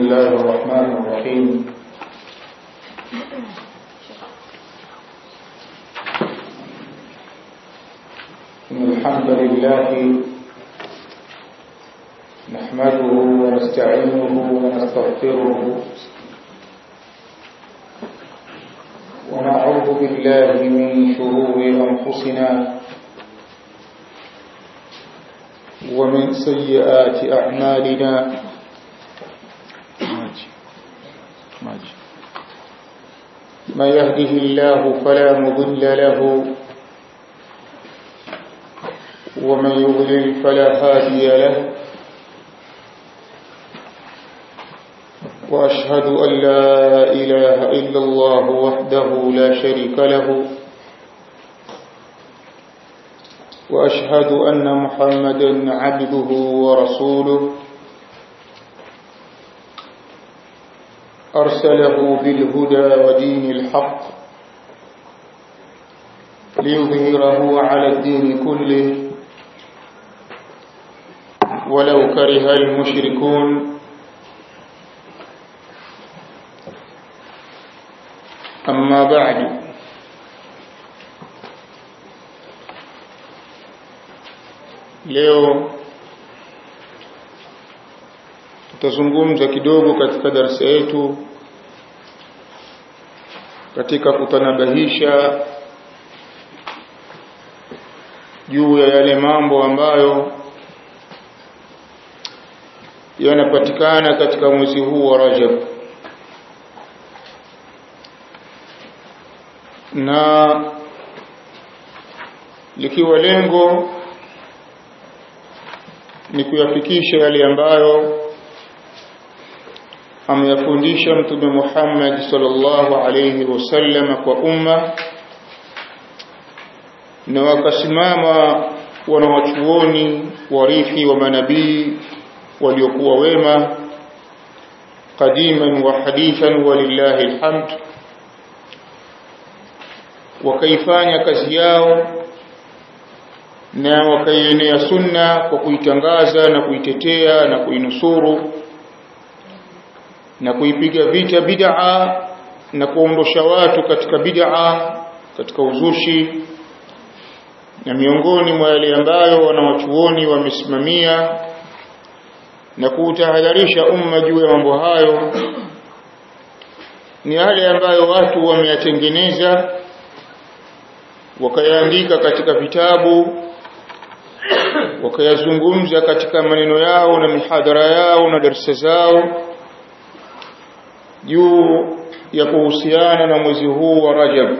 الله الرحمن الرحيم إن الحمد لله نحمده ونستعينه ونستغفره ونعوذ بالله من شرور أنفسنا ومن سيئات أعمالنا من يهده الله فلا مضل له ومن يضلل فلا هادي له وأشهد أن لا إله إلا الله وحده لا شريك له وأشهد أن محمدا عبده ورسوله أرسله بالهدى ودين الحق ليظهره على الدين كله ولو كره المشركون أما بعد leo tutazungumza kidogo katika darasa yetu katika kutanabahisha juu ya yale mambo ambayo yanapatikana katika mwezi huu wa Rajab na likiwa lengo ni kuyafikisha yale ambayo ameyafundisha mtume Muhammad sallallahu alayhi wasallam kwa umma na wakasimama wanawachuoni warithi wa manabii waliokuwa wema qadiman wa hadithan walillahi alhamd wakaifanya kazi yao na wakaienea sunna kwa kuitangaza na kuitetea na kuinusuru na kuipiga vita bid'a na kuondosha watu katika bid'a katika uzushi na miongoni mwa yale ambayo wanawachuoni wamesimamia na kuutahadharisha umma juu ya mambo hayo ni yale ambayo watu wameyatengeneza wakayaandika katika vitabu wakayazungumza katika maneno yao na mihadhara yao na darsa zao juu ya kuhusiana na mwezi huu wa Rajab.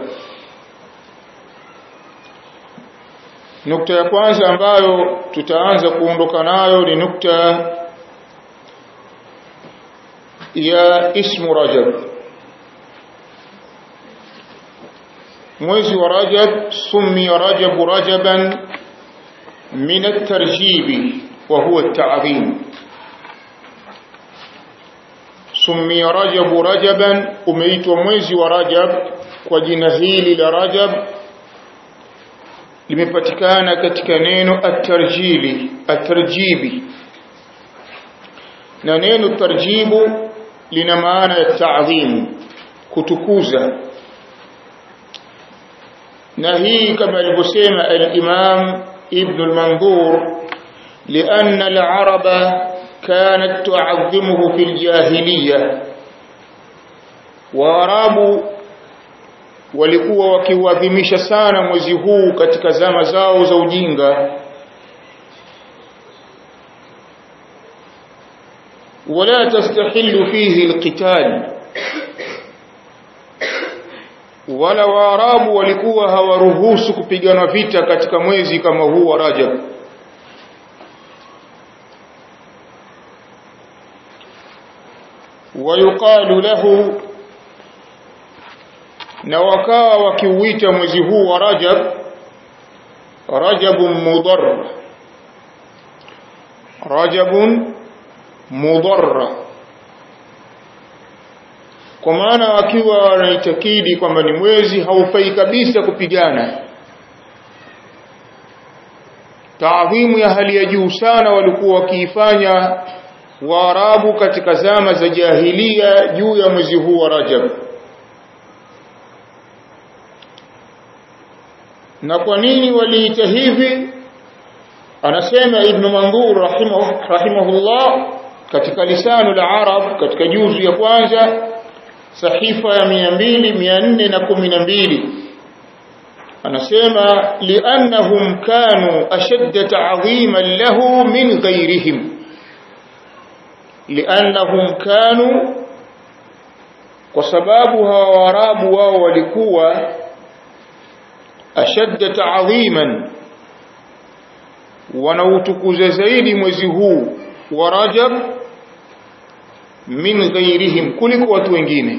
Nukta ya kwanza ambayo tutaanza kuondoka nayo ni nukta ya ismu Rajab. Mwezi wa Rajab summi Rajab Rajaban min at-tarjib wa huwa at-ta'zim. Summi Rajab Rajaban umeitwa mwezi wa Rajab kwa jina hili la Rajab limepatikana katika neno at-tarjili at-tarjibi na neno tarjibu lina maana ya ta'zim kutukuza na hii kama alivyosema al-Imam Ibn al-Mandur لأن العرب كانت تعظمه في الجاهلية waarabu walikuwa wakiuadhimisha sana mwezi huu katika zama zao za ujinga wala tastahillu fihi alqital wala waarabu walikuwa hawaruhusu kupigana vita katika mwezi kama huu wa Rajab ويقال له na wakawa wakiuita mwezi huu wa Rajab Rajabun Mudar Rajabun Mudar kwa maana wakiwa wanaitakidi kwamba ni mwezi haufai kabisa kupigana taadhimu ya hali ya juu sana walikuwa wakiifanya waarabu katika zama za jahilia juu ya mwezi huu wa Rajab na kwa nini waliita hivi anasema ibn Mandur rahimahu, rahimahullah katika lisanu la arab katika juzu ya kwanza sahifa ya 200 412 anasema liannahum kanu ashadda ta'dhiman lahu min ghayrihim liannahum kanu kwa sababu hawa warabu wao walikuwa ashadda ta'dhiman wanautukuza zaidi mwezi huu wa Rajab min ghairihim kuliko watu wengine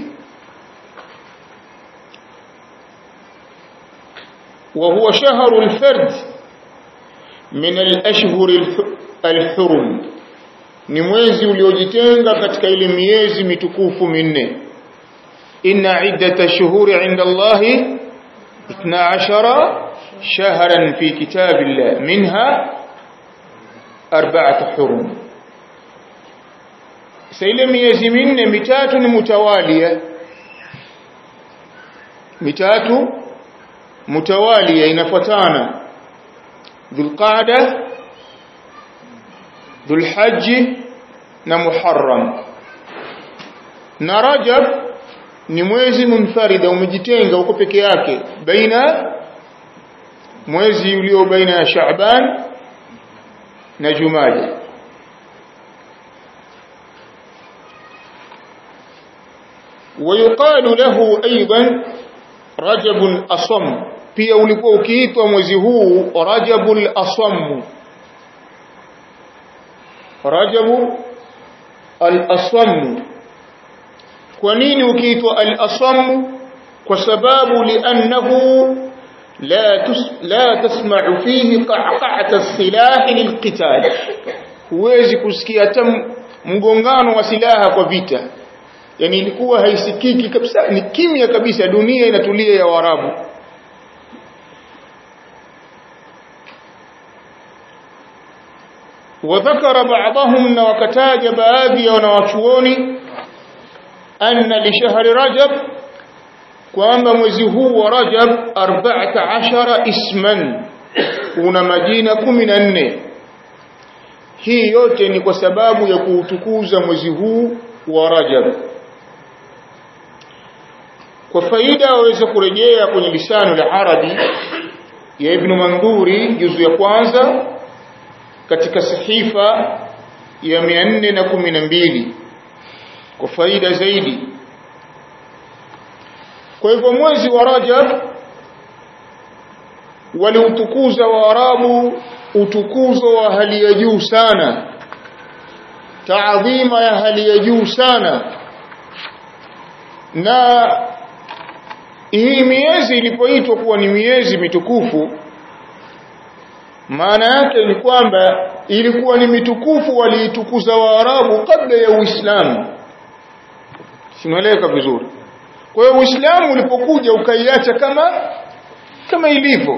وهو شهر الفرد من الأشهر الحرم ni mwezi uliojitenga katika ile miezi mitukufu minne inna iddata shuhuri inda Allahi 12 shahran fi kitabillah minha arba'atu hurum sasa ile miezi minne mitatu ni mutawalia mitatu mutawalia inafuatana dhulqaada dhulhajj na muharram na rajab ni mwezi munfarida umejitenga uko peke yake baina mwezi ulio baina ya Shaaban na Jumada ويقال له ايضا رجب الاصم pia ulikuwa ukiitwa mwezi huu rajabul asam rajabu al-asam kwa nini ukiitwa al-asam kwa sababu li'annahu لا تس لا تسمع فيه قعقعة السلاح للقتال huwezi kusikia hata mgongano wa silaha kwa vita yani ilikuwa haisikiki kabisa ni kimya kabisa dunia inatulia ya warabu وذكر بعضهم na wakataja baadhi ya wanawachuoni anna li shahri rajab kwamba mwezi huu wa Rajab 14 isman una majina 14 hii yote ni kwa sababu ya kuutukuza mwezi huu wa Rajab kwa faida waweza kurejea kwenye lisano la Arabi ya Ibn Manduri juzu ya kwanza katika sahifa ya 412 kwa faida zaidi kwa hivyo mwezi wa Rajab waliutukuza Waarabu utukuzo wa hali ya juu sana taadhima ya hali ya juu sana na hii miezi ilipoitwa kuwa ni miezi mitukufu maana yake ni kwamba ilikuwa ni mitukufu waliitukuza Waarabu kabla ya Uislamu simueleka vizuri kwa hiyo Uislamu ulipokuja ukaiacha kama kama ilivyo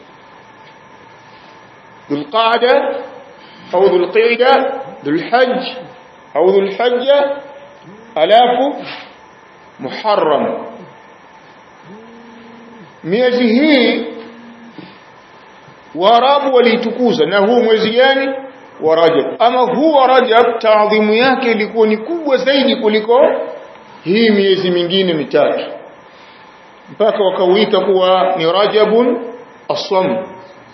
Dhulqaada au Dhulqaida Dhulhajj au Dhulhajja alafu Muharram miezi hii Waarabu waliitukuza na huu mwezi gani wa Rajab ama huu wa Rajab taadhimu yake ilikuwa ni kubwa zaidi kuliko hii miezi mingine mitatu mpaka wakauita kuwa ni Rajabun Asam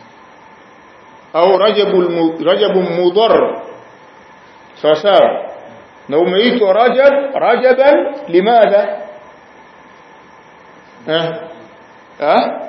au Rajabul Rajabun Mudhar sawa sawa na umeitwa Rajab Rajaban limadha eh eh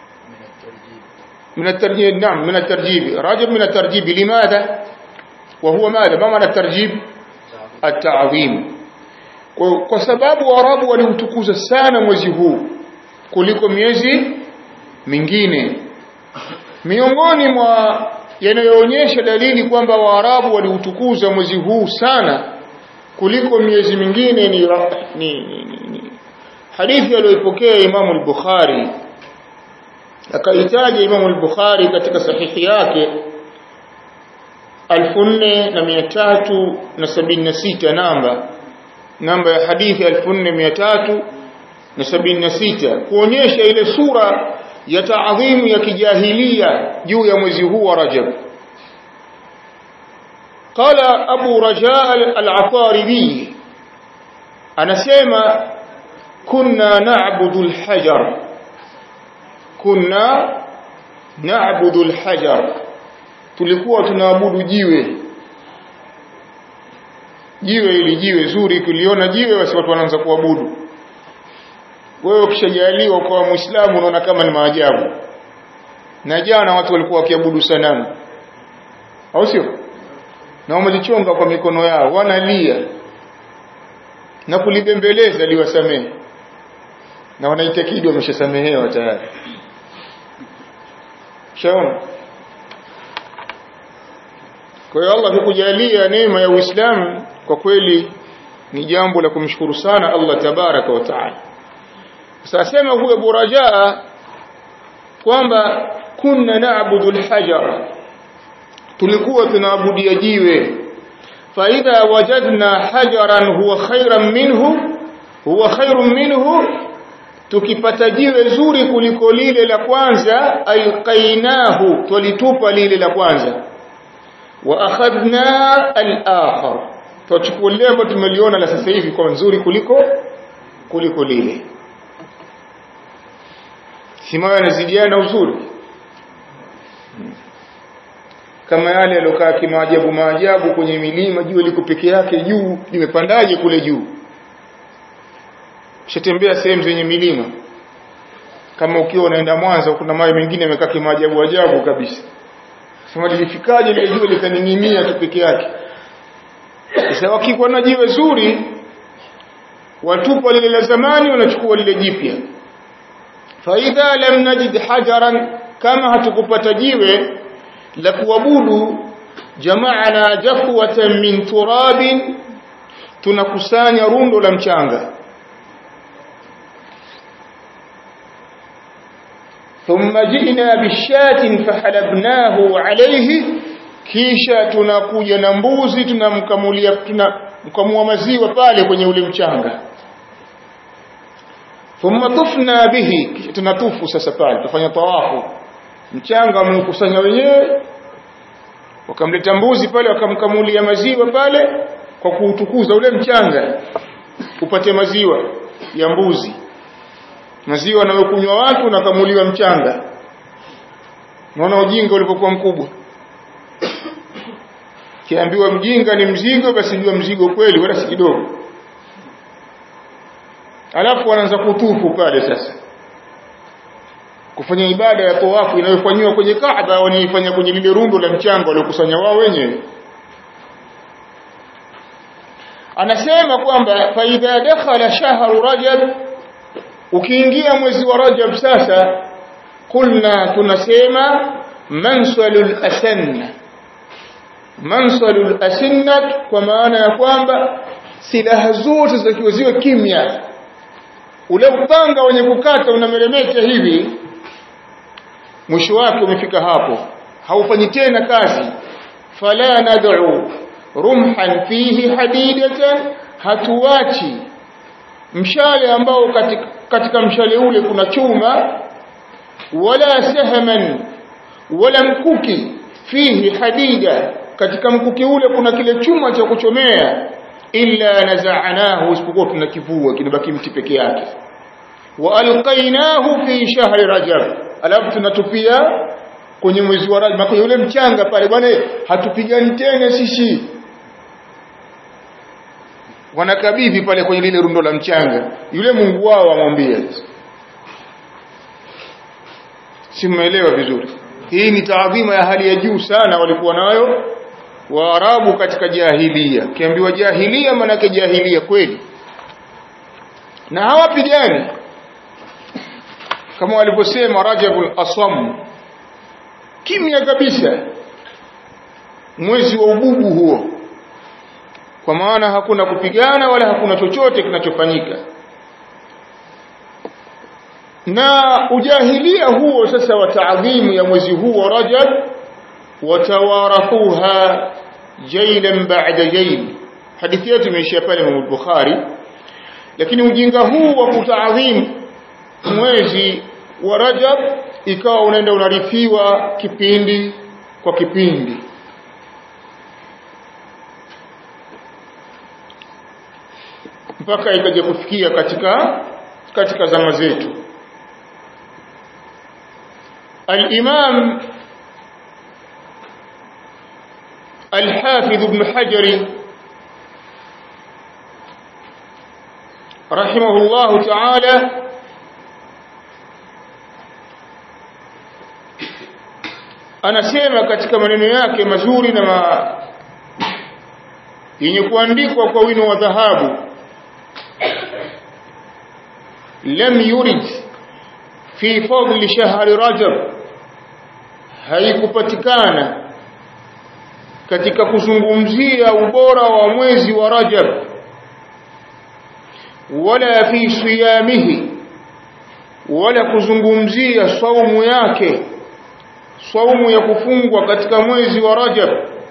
من الترجيب نعم من الترجيب رجب من الترجيب لماذا وهو ماذا ما معنى الترجيب التعظيم kwa sababu warabu waliutukuza sana mwezi huu kuliko miezi mingine miongoni mwa yanayoonyesha dalili kwamba waarabu waliutukuza mwezi huu sana kuliko miezi mingine ni, ni, ni, ni, ni. hadithi aliyoipokea Imam al-Bukhari akaitaja Imam al-Bukhari katika sahihi yake 4376 namba namba ya hadithi 4376 kuonyesha ile sura ya taadhimu ya kijahilia juu ya mwezi huu wa Rajab قال أبو رجاء العطاردي أنا سيما كنا نعبد الحجر كنا نعبد الحجر tulikuwa tunaabudu jiwe jiwe ili jiwe zuri kuliona jiwe basi watu wanaanza kuabudu wewe ukishajaliwa kwa muislamu unaona kama ni maajabu na jana watu walikuwa wakiabudu sanamu au sio na wamelichonga kwa mikono yao wanalia na kulibembeleza liwasamehe na wanaitakidi wameshasamehewa tayari shaona kwa hiyo Allah kukujalia neema ya Uislamu kwa kweli ni jambo la kumshukuru sana Allah tabaraka wa taala sasa sema huyo burajaa kwamba kunna na'budu al-hajar tulikuwa tunaabudia jiwe faidha wajadna hajaran huwa khairan minhu huwa khairun minhu tukipata jiwe zuri kuliko lile la kwanza alqainahu tulitupa lile la kwanza wa akhadna al-akhar tuchukua lile ambalo tumeliona la sasa hivi kwa nzuri kuliko kuliko lile simayo yanazidiana uzuri kama yale yalokaa kimaajabu maajabu kwenye milima jua liko peke yake juu limepandaje kule juu ushatembea sehemu zenye milima kama ukiwa unaenda Mwanza kuna mawe mengine yamekaa kimaajabu ajabu kabisa sema lilifikaje lile jua likaning'inia tu peke yake sasa wakikuwa na jiwe zuri watupa lile la zamani wanachukua lile jipya faidha lam najid hajaran kama hatukupata jiwe la kuabudu jamaana jafwatan min turabin tunakusanya rundo la mchanga ثم جئنا بالشاة فحلبناه عليه kisha tunakuja na mbuzi tunamkamulia tunamkamua maziwa pale kwenye ule mchanga thumma tufna bihi kisha tunatufu sasa pale tufanya tawafu mchanga wameukusanya wenyewe wakamleta mbuzi pale wakamkamulia maziwa pale kwa kuutukuza ule mchanga upate maziwa ya mbuzi maziwa anayokunywa watu nakamuliwa mchanga naona ujinga ulipokuwa mkubwa kiambiwa mjinga ni mzigo basi jua mzigo kweli wala si kidogo alafu wanaanza kutufu pale sasa kufanya ibada ya tawafu inayofanywa kwenye Kaaba wanaifanya kwenye lile rundo la mchanga waliokusanya wao wenyewe anasema kwamba fa idha dakhala shahru rajab ukiingia mwezi wa rajab sasa kulna tunasema mansalul asanna mansalul asinnat kwa maana ya kwamba silaha zote zitakiwa ziwe kimya ule upanga wenye kukata unameremeta hivi mwisho wake umefika hapo haufanyi tena kazi fala nad'u rumhan fihi hadidatan hatuachi mshale ambao katika, katika mshale ule kuna chuma wala sahman wala mkuki fihi hadida katika mkuki ule kuna kile chuma cha kuchomea illa naza'nahu isipokuwa tunakivua kinabaki mti peke yake wa alqainahu fi shahri rajab alafu tunatupia kwenye mwezi wa rajab kwenye ule mchanga pale bwana hatupigani tena sisi wanakabidhi pale kwenye lile rundo la mchanga yule Mungu wao amwambia si mmeelewa vizuri hii ni taadhima ya hali ya juu sana walikuwa nayo waarabu katika jahilia kiambiwa jahilia manake jahilia kweli na hawapigani kama walivyosema Rajabul Asam kimya kabisa mwezi wa ububu huo kwa maana hakuna kupigana wala hakuna chochote kinachofanyika na ujahilia huo sasa wa taadhimu ya mwezi huu wa Rajab watawarathuha jailan ba'da jail hadithi yetu imeishia pale Imam Bukhari lakini ujinga huu wa kutaadhim mwezi wa Rajab ikawa unaenda unarithiwa kipindi kwa kipindi mpaka ikaja kufikia katika katika zama zetu al-Imam al-Hafidh Ibn Hajar رحمه الله تعالى anasema katika maneno yake mazuri na ma... yenye kuandikwa kwa wino wa dhahabu lam yurid fi fadli shahri rajab haikupatikana katika kuzungumzia ubora wa mwezi wa rajab wala fi siyamihi wala kuzungumzia saumu yake saumu ya kufungwa katika mwezi wa Rajab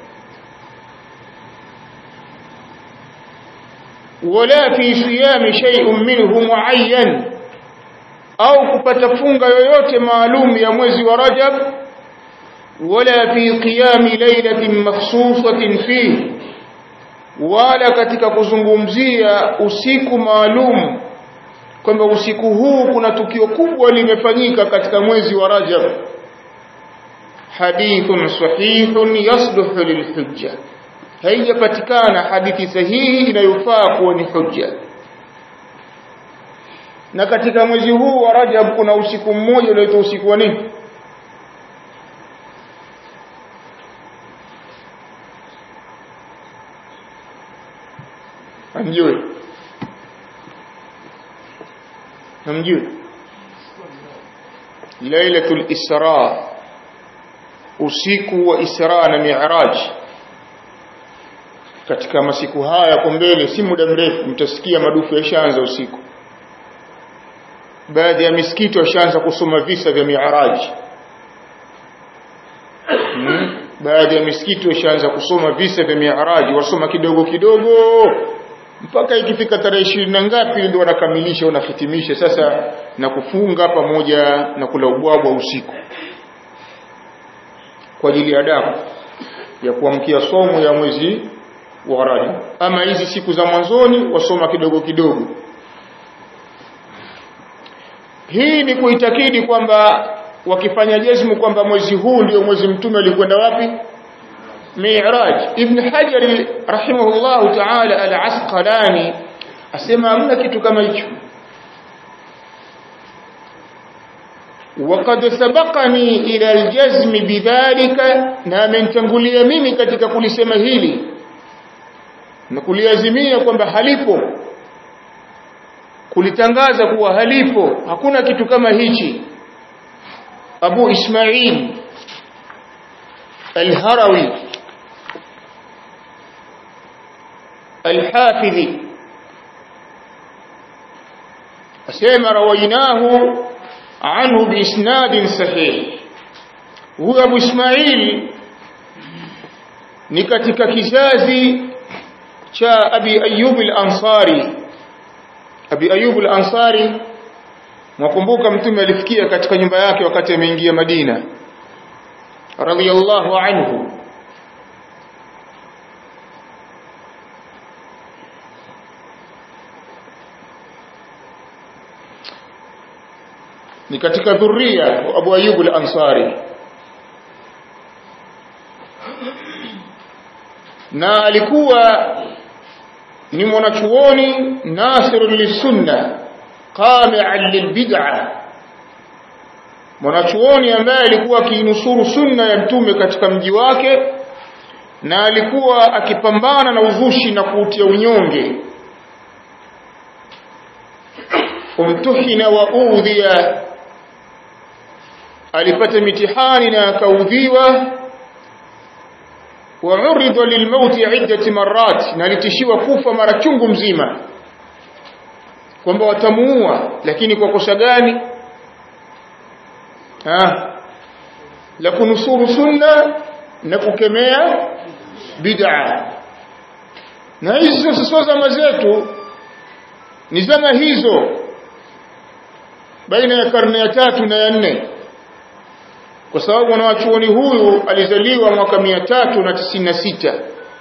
wala fi siyami shay'un minhu muayyan au kupata funga yoyote maalum ya mwezi wa Rajab wala fi qiyami laylatin makhsusatin fihi wala katika kuzungumzia usiku maalum kwamba usiku huu kuna tukio kubwa limefanyika katika mwezi wa Rajab hadithun sahihun yasluhu lilhujja haijapatikana hadithi sahihi inayofaa kuwa ni hujja na katika mwezi huu wa Rajab kuna usiku mmoja unaitwa usiku wa nini hamjui hamjui lailatul isra usiku wa isra na mi'raj katika masiku haya kwa mbele si muda mrefu mtasikia madufu yashaanza usiku baadhi ya misikiti washaanza kusoma visa vya mi'raj hmm? baadhi ya misikiti washaanza kusoma visa vya mi'raj wasoma kidogo kidogo mpaka ikifika tarehe ishirini na ngapi ndio wanakamilisha wanahitimisha sasa na kufunga pamoja na kula ubwabwa usiku kwa ajili ya damu ya kuamkia somo ya mwezi wa Rajab ama hizi siku za mwanzoni wasoma kidogo kidogo hii ni kuitakidi kwamba wakifanya jazmu kwamba mwezi huu ndio mwezi mtume alikwenda wapi Mi'raj Ibn Hajar rahimahullah ta'ala al-Asqalani asema hamna kitu kama hicho وقد سبقني إلى الجزم بذلك na amenitangulia mimi katika kulisema hili na kuliazimia kwamba halipo kulitangaza kuwa halipo hakuna kitu kama hichi Abu Ismail Al-Harawi Al-Hafidhi asema rawainahu anhu biisnadin sahih huyo Abu Ismail ni katika kizazi cha Abi Ayyub al-Ansari Abi Ayyub al-Ansari mwakumbuka mtume alifikia katika nyumba yake wakati ameingia Madina radiyallahu anhu ni katika dhuria wa Abu Ayyub al-Ansari na alikuwa ni mwanachuoni nasirun lisunna qami'an lilbid'a mwanachuoni ambaye alikuwa akinusuru sunna ya mtume katika mji wake na alikuwa akipambana na uzushi na kuutia unyonge umtuhina wa udhiya alipata mitihani na akaudhiwa وعرض للموت عدة مرات na alitishiwa kufa mara chungu mzima kwamba watamuua lakini kwa kosa gani ah la kunusuru sunna na kukemea bid'a na hizo sio zama zetu ni zama hizo baina ya karne ya tatu na ya nne kwa sababu mwanachuoni huyu alizaliwa mwaka mia tatu na tisini na sita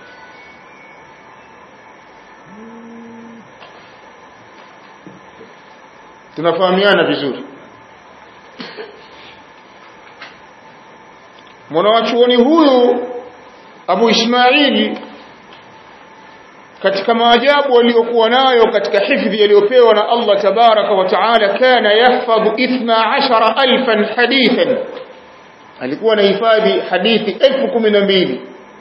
tunafahamiana vizuri mwanachuoni huyu Abu Ismaili katika maajabu aliyokuwa nayo katika hifdhi aliyopewa na Allah tabaraka wa taala kana yahfadhu 12000 hadithan alikuwa anahifadhi hadithi 12000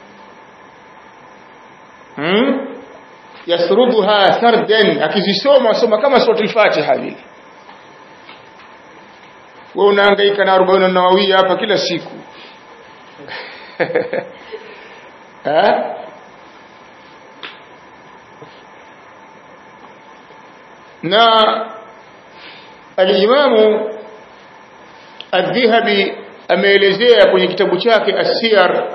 hmm yasruduha sardan akizisoma soma kama suratul fatiha vile wewe unahangaika na 40 nawawi hapa kila siku ha na al-Imamu Adh-Dhahabi ameelezea kwenye kitabu chake As-Siyar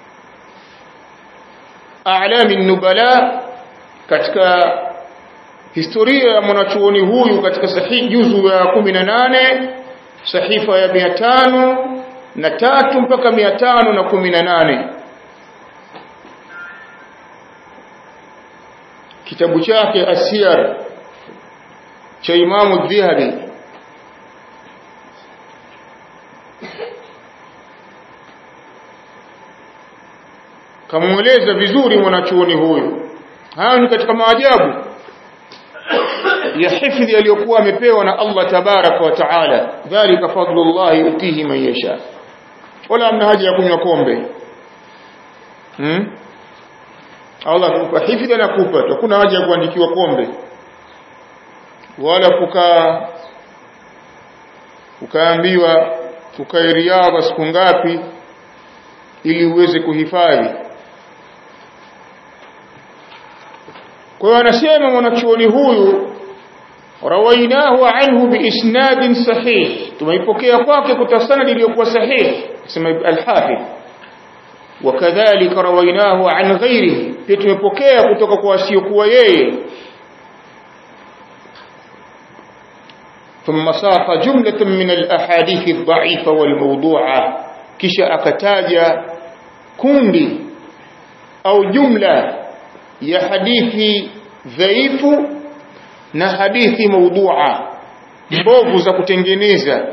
A'lam an-Nubala katika historia ya mwanachuoni huyu katika sahihi juzu ya 18 sahifa ya 500 na tatu mpaka 518 kitabu chake As-Siyar cha Imamu Dhahabi kamueleza vizuri mwanachuoni huyu haya ni katika maajabu ya hifdhi aliyokuwa amepewa na Allah tabaraka wa taala dhalika fadlullah yutihi man yasha wala amna haja ya kunywa kombe hmm? Allah kukupa hifdhi anakupa hakuna haja ya kuandikiwa kombe wala kukaa ukaambiwa ukae riadha siku ngapi ili uweze kuhifadhi kwa hiyo anasema mwanachuoni huyu rawainahu anhu biisnadin sahih tumeipokea kwake kwa sanad iliyokuwa sahih sema al-hafidh wakadhalika rawainahu an ghairihi pia tumepokea kutoka kwa wasiokuwa yeye ثم ساق جملة من الأحاديث الضعيفة والموضوعة كشا أكتاجا كوندي أو جملة يا حديث ضعيف na hadithi maudhu'a mbovu za kutengeneza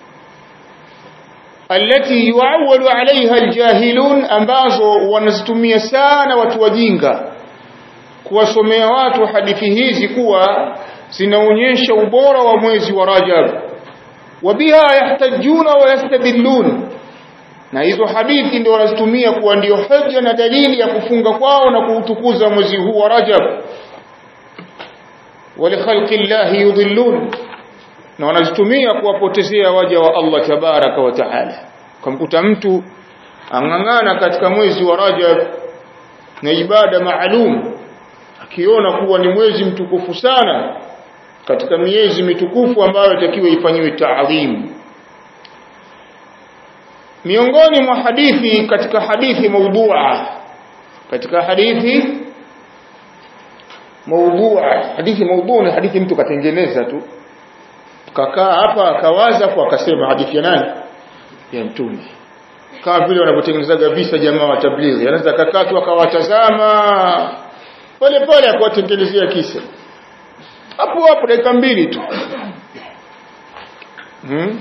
alati yuawwalu alaiha aljahilun ambazo wanazitumia sana watu wajinga kuwasomea watu hadithi hizi kuwa zinaonyesha ubora wa mwezi wa Rajab wabiha yahtajuna wa yastadillun na hizo hadithi ndio wanazitumia kuwa ndio hoja na dalili ya kufunga kwao na kuutukuza mwezi huu wa Rajab walikhalqi llahi yudhillun na wanazitumia kuwapotezea waja wa Allah tabaraka wa taala kumkuta mtu ang'ang'ana katika mwezi wa Rajab na ibada maalum akiona kuwa ni mwezi mtukufu sana katika miezi mitukufu ambayo itakiwa ifanyiwe taadhim miongoni mwa hadithi katika hadithi maudhu'a katika hadithi maudhu'a hadithi maudhu'a ni hadithi mtu katengeneza tu kakaa hapa akawaza kwa akasema hadithi ya nani ya mtume kama vile wanavyotengenezaga visa jamaa wa tablighi anaweza kakaa tu akawatazama pole pole akawatengenezea kisa hapo hapo dakika mbili tu hmm?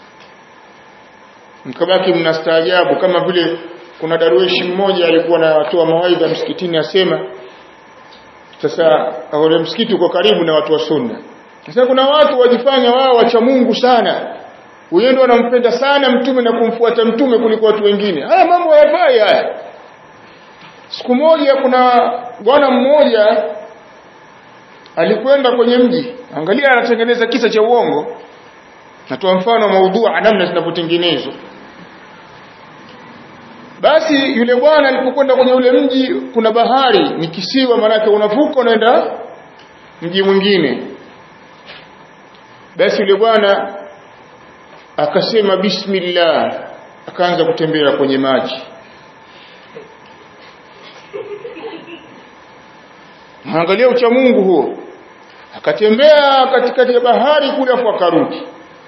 mkabaki mnastaajabu kama vile kuna darweshi mmoja alikuwa anatoa mawaidha msikitini asema sasa ule msikiti uko karibu na watu wa sunna sasa kuna watu wajifanya wao wacha Mungu sana wenyewe ndio wanampenda sana mtume na kumfuata mtume kuliko watu wengine haya mambo hayafai haya siku moja kuna bwana mmoja alikwenda kwenye mji angalia anatengeneza kisa cha uongo natoa mfano maudhua namna zinavyotengenezwa basi yule bwana alipokwenda kwenye ule mji kuna bahari ni kisiwa manake unavuka unaenda mji mwingine basi yule bwana akasema bismillah akaanza kutembea kwenye maji angalia ucha Mungu huo akatembea katikati ya bahari kule afu akarudi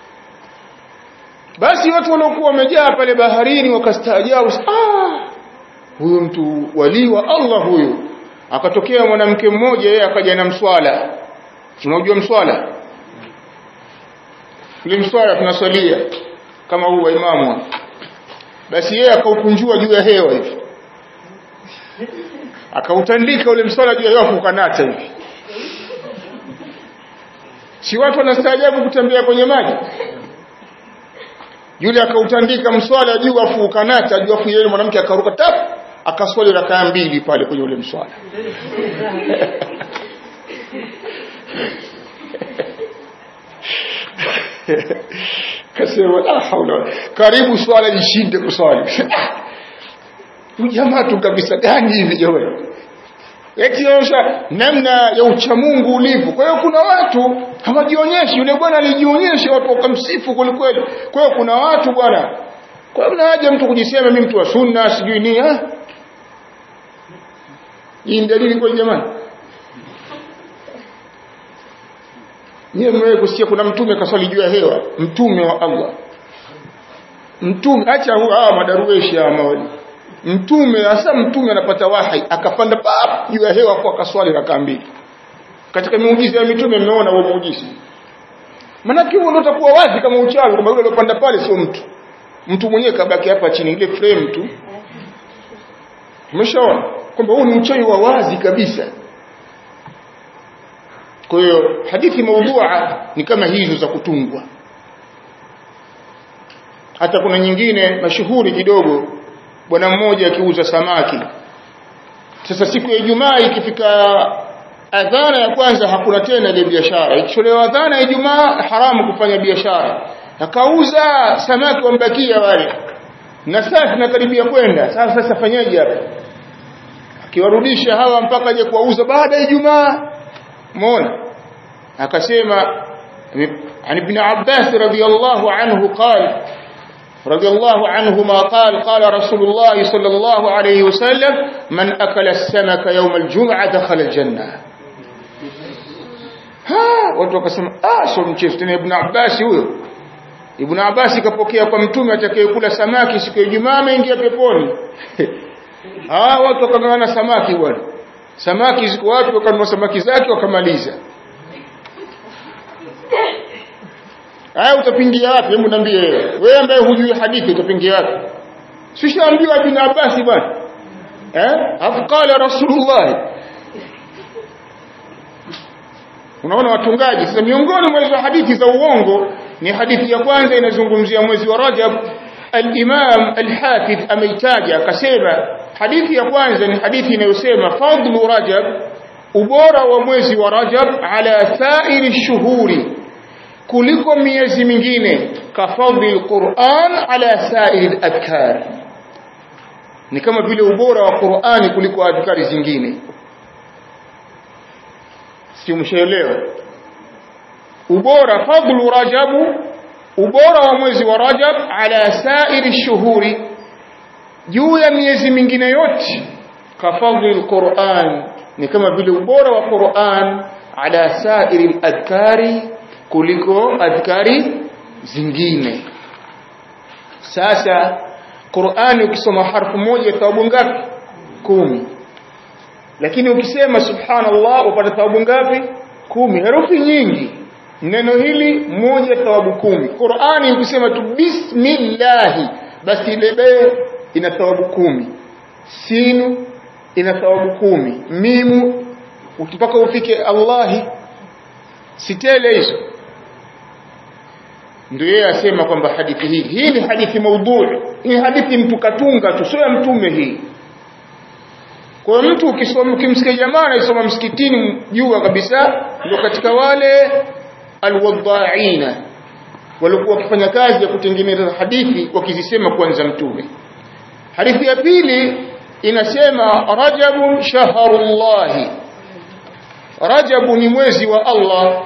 basi watu waliokuwa wamejaa pale baharini wakastaajabu ah huyu mtu wali wa Allah huyu akatokea mwanamke mmoja yeye akaja na mswala tunajua mswala ule mswala tunaswalia kama huu wa imamu basi yeye akaukunjua juu ya hewa hivi akautandika ule mswala juu ya hewa kukanata hivi si watu wanastaajabu kutembea kwenye maji yule akautandika mswala juu afu ukanata juu afu yule mwanamke akaruka tap akaswali rakaa mbili pale kwenye ule mswala kasema la haula karibu swala jishinde kuswali jamaa tu kabisa gani hivi jamani yakionyesha namna ya uchamungu ulivyo kwa hiyo kuna watu hawajionyeshi yule bwana alijionyesha watu wakamsifu kwelikweli kwa hiyo kuna watu bwana kwa hiyo haja mtu kujisema mimi mtu wa sunna sijui nini ah hii ni dalili kwa jamani Niye mmewahi kusikia kuna mtume kaswali juu ya hewa, mtume wa Allah. Mtume acha hawa madarueshi hawa mawali. Mtume hasa mtume anapata wahi akapanda pap juu ya hewa kwa kaswali raka mbili. Katika miujiza ya mitume mmeona huo muujiza. Manake huo ndio utakuwa wazi kama uchawi kwamba yule aliyopanda pale sio mtu. Mtu mwenyewe kabaki hapa chini ile frame tu. Umeshaona kwamba huu ni uchawi wa wazi kabisa. Kwa hiyo hadithi maudhua ni kama hizo za kutungwa. Hata kuna nyingine mashuhuri kidogo, bwana mmoja akiuza samaki. Sasa siku ya Ijumaa ikifika adhana ya kwanza hakuna tena ile biashara. Ikitolewa adhana ya Ijumaa haramu kufanya biashara. Akauza samaki wambakia wale. Na sasa tunakaribia kwenda. Sasa sasa fanyaje hapa? Akiwarudisha hawa mpaka aje kuwauza baada ya Ijumaa مون akasema عن ابن عباس رضي الله عنه قال رضي الله عنهما قال قال رسول الله صلى الله عليه وسلم من أكل السمك يوم الجمعة دخل الجنة ها watu wakasema ah so mchezo tena ibn Abbas huyo ibn Abbas kapokea kwa mtume atakayekula samaki siku ya Ijumaa ameingia peponi ah watu wakangana samaki bwana samaki ziko wapi wakanunua samaki zake wakamaliza haya utapingia wapi hebu niambie wewe wewe ambaye hujui hadithi utapingia wapi sishaambiwa ibn Abbas bwana eh afu qala rasulullah unaona watungaji sasa miongoni mwa hizo hadithi za uongo ni hadithi ya kwanza inazungumzia mwezi wa Rajab al-Imam al-Hafiz ameitaja akasema hadithi ya kwanza ni hadithi inayosema fadlu Rajab ubora wa mwezi wa Rajab ala sairi shuhuri kuliko miezi mingine kafadhi al-Qur'an ala sairi al-adhkar ni kama vile ubora wa Qur'ani kuliko adhkari zingine si mshaelewa ubora fadlu Rajab ubora wa mwezi wa Rajab ala sairi shuhuri juu ya miezi mingine yote kafadhi alquran ni kama vile ubora wa Qur'an ala sairi adhkari kuliko adhkari zingine sasa Qur'ani ukisoma harfu moja thawabu ngapi kumi lakini ukisema subhanallah upata thawabu ngapi kumi herufi nyingi neno hili moja thawabu kumi Qur'ani ukisema tu bismillah basi ile be ina thawabu kumi sinu ina thawabu kumi mimu mpaka ufike Allahi sitele hizo ndio yeye asema kwamba hadithi hii hii ni hadithi maudhui hii hadithi mtu katunga tu sio ya mtume hii kwa mtu ukisoma ukimsikia jamaa anasoma msikitini jua kabisa ndio katika wale alwadha'ina walikuwa wakifanya kazi ya kutengeneza hadithi wakizisema kwanza mtume hadithi ya pili inasema rajabun shahrullahi rajabu ni mwezi wa Allah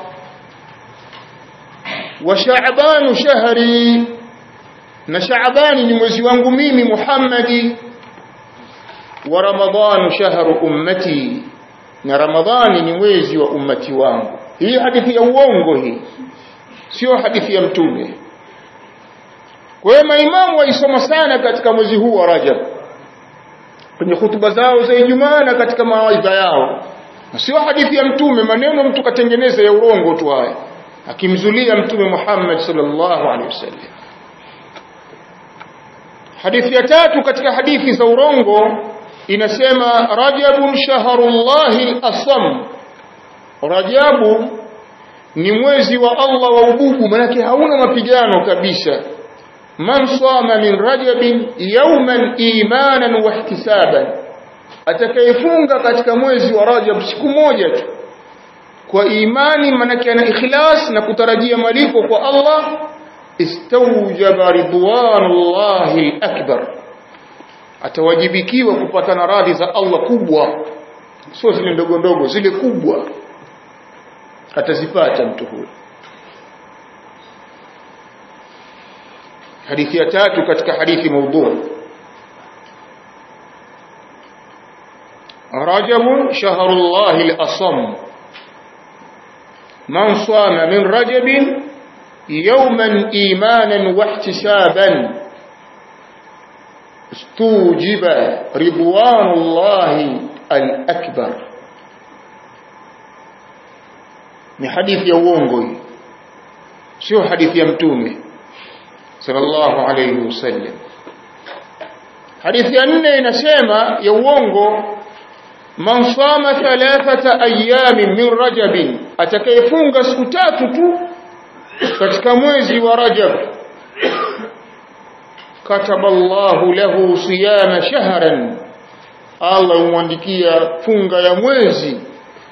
wa sha'ban shahri na sha'ban ni mwezi wangu mimi Muhammadi wa ramadhan shahru ummati na ramadhani ni mwezi wa ummati wangu hii hadithi ya uongo hii sio hadithi ya mtume kwa hiyo maimamu waisoma sana katika mwezi huu wa rajab kwenye hutuba zao za ijumaa na katika mawaidha yao na sio hadithi ya mtume maneno mtu katengeneza ya urongo tu haya akimzulia mtume Muhammad sallallahu alaihi wasallam hadithi ya tatu katika hadithi za urongo inasema rajabun shahrullahi al-asam rajabu ni mwezi wa Allah wa ububu manake hauna mapigano kabisa man sama min rajabin yawman imanan wa ihtisaban atakayefunga katika mwezi wa rajab siku moja tu kwa imani manake ana ikhlas na kutarajia malipo kwa Allah istawjaba ridwanullahi akbar atawajibikiwa kupata na radhi za Allah kubwa sio zile ndogo ndogo zile kubwa atazipata mtu huyo hadithi ya tatu katika hadithi maudhu رجب شهر الله الأصم من صام من رجب يوما إيمانا واحتسابا استوجب رضوان الله الأكبر ni hadithi ya uongo hii sio hadithi ya mtume sallallahu alayhi wasallam hadithi ya nne inasema ya uongo man sama thalathata ayamin min rajabin atakayefunga siku tatu tu katika mwezi wa rajab kataba Allahu lahu siyama shahran Allah umwandikia funga ya mwezi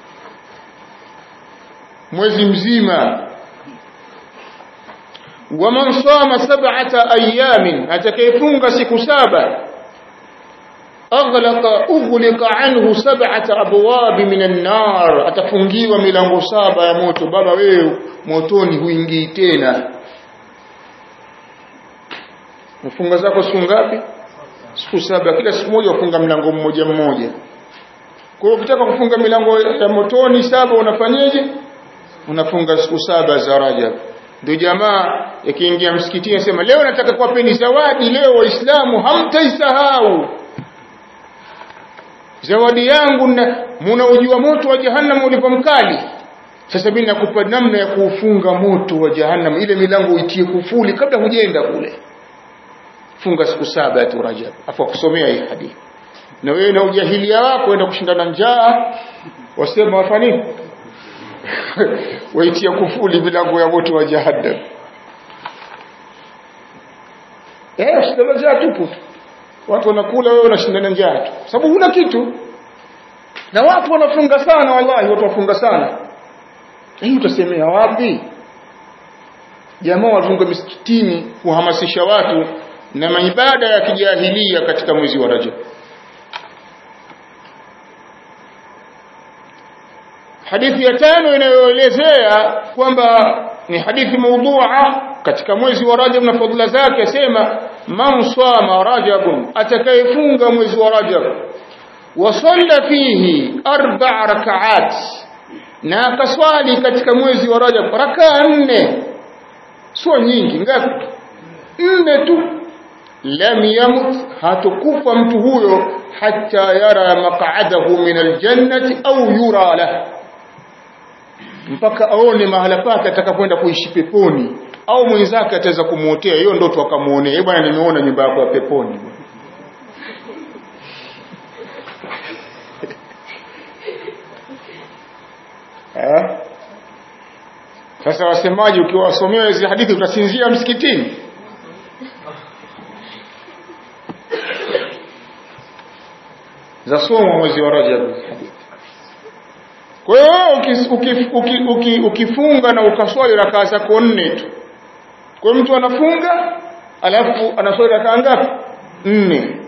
mwezi mzima waman sama sab'ata ayamin atakayefunga siku saba aghlaqa ughliqa anhu sab'ata abwab min an-nar atafungiwa milango saba ya moto baba wewe motoni huingii tena mfunga zako siku ngapi siku saba kila siku moja ufunga mlango mmoja mmoja kwa hiyo ukitaka kufunga milango ya motoni saba unafanyeje unafunga siku saba za Rajab ndio jamaa yakiingia msikitini anasema leo nataka kuwapeni zawadi leo waislamu hamtaisahau zawadi yangu mnaujua moto wa jahannam ulipo mkali sasa mimi nakupa namna ya kuufunga moto wa jahannam ile milango uitie kufuli kabla hujaenda kule funga siku saba tu Rajab afu kusomea hii hadithi na wewe na ujahilia wako enda kushindana njaa wasema wafanya waitia kufuli milango ya moto wa jahannam eh usidama njaa tupu watu wanakula wewe unashindana njaa tu sababu huna kitu na watu wanafunga sana wallahi watu wafunga sana hii utasemea wapi jamaa wafunga misikitini kuhamasisha watu na maibada ya kijahilia katika mwezi wa Rajab hadithi ya tano inayoelezea kwamba ni hadithi maudhu'a katika mwezi wa Rajab na fadhila zake asema man sama rajabun atakayefunga mwezi wa Rajab wa salla fihi arba' rak'at na akaswali katika mwezi wa Rajab rakaa nne sio nyingi ngapi nne tu lam yamut hatukufa mtu huyo hatta yara maq'adahu min aljannati au yura lahu mpaka aone mahala pake atakapoenda kuishi peponi au mwenzake ataweza kumuotea hiyo ndoto akamuonea eh bwana nimeona nyumba yako ya peponi eh sasa wasemaji ukiwasomea hizi hadithi utasinzia msikitini za somo mwezi wa Rajab hadithi kwa hiyo ukifunga na ukaswali rakaa zako nne tu kwa mtu anafunga alafu anaswali rakaa ngapi nne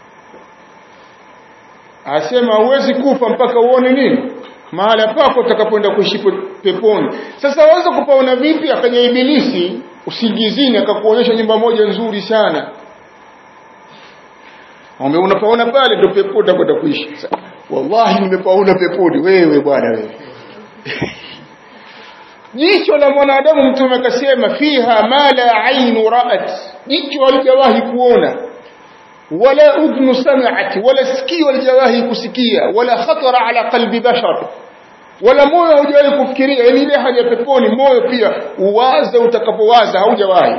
asema huwezi kufa mpaka uone nini mahala pako utakapoenda kuishi peponi sasa waweza kupaona vipi akaja ibilisi usingizini akakuonyesha nyumba moja nzuri sana Ombe unapaona pale ndio pepo utakwenda kuishi wallahi nimepaona peponi wewe bwana wewe jicho la mwanadamu mtume akasema fiha ma la ainu ra'at jicho halijawahi kuona wala udhnu sami'at wala sikio halijawahi kusikia wala khatara ala qalbi bashar wala moyo haujawahi kufikiria yani ile haja peponi moyo pia uwaza utakapowaza haujawahi